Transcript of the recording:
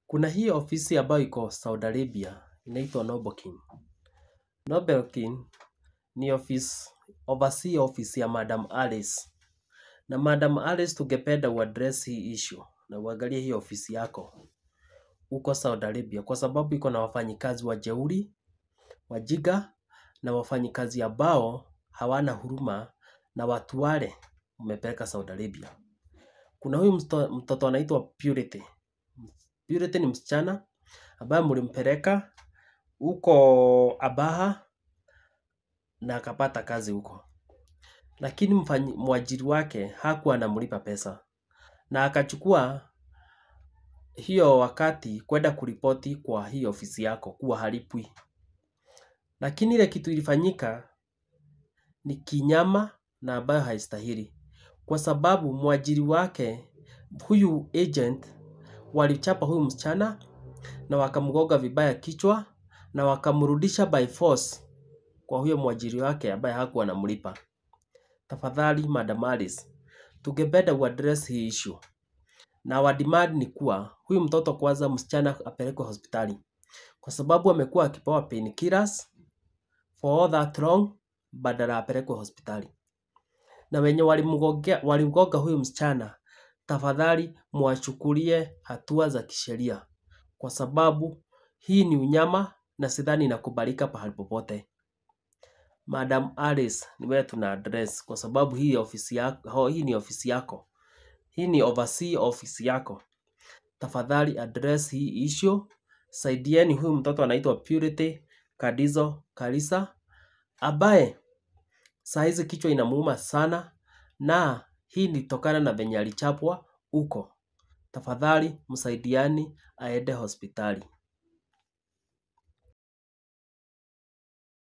Kuna hii ofisi ambayo iko Saudi Arabia, inaitwa Nobokin. Nobokin ni office, oversee office ya Madam Alice. Na Madam Alice tungependa uaddress hii issue na uangalie hii ofisi yako huko Saudi Arabia kwa sababu iko na wafanyikazi wajeuri, wajinga na wafanyikazi ambao hawana huruma na watu wale umepeleka Saudi Arabia. Kuna huyu msto- mtoto anaitwa Purity. Purity ni msichana ambaye mlimpeleka huko Abaha na akapata kazi huko, lakini mfanyi- mwajiri wake hakuwa anamlipa pesa na akachukua hiyo wakati kwenda kuripoti kwa hii ofisi yako kuwa halipwi, lakini ile kitu ilifanyika ni kinyama na ambayo haistahili, kwa sababu mwajiri wake huyu agent walichapa huyu msichana na wakamgonga vibaya kichwa na wakamrudisha by force kwa huyo mwajiri wake ambaye hakuwa anamlipa. Tafadhali Madam Alice, tungependa uaddress hii issue na wa demand ni kuwa huyu mtoto kwanza, msichana apelekwe hospitali kwa sababu amekuwa akipewa painkillers for all that long, badala apelekwe hospitali. Na wenye walimgongea walimgonga huyu msichana, tafadhali mwachukulie hatua za kisheria, kwa sababu hii ni unyama na sidhani inakubalika pahali popote. Madam Alice, ni wewe tuna address kwa sababu hii ofisi yako, hii ni ofisi yako, hii ni oversee ofisi yako. Tafadhali address hii issue, saidieni huyu mtoto anaitwa Purity Kadizo Kalisa ambaye saa hizi kichwa inamuuma sana, na hii ni tokana na venye alichapwa huko. Tafadhali msaidiani aende hospitali.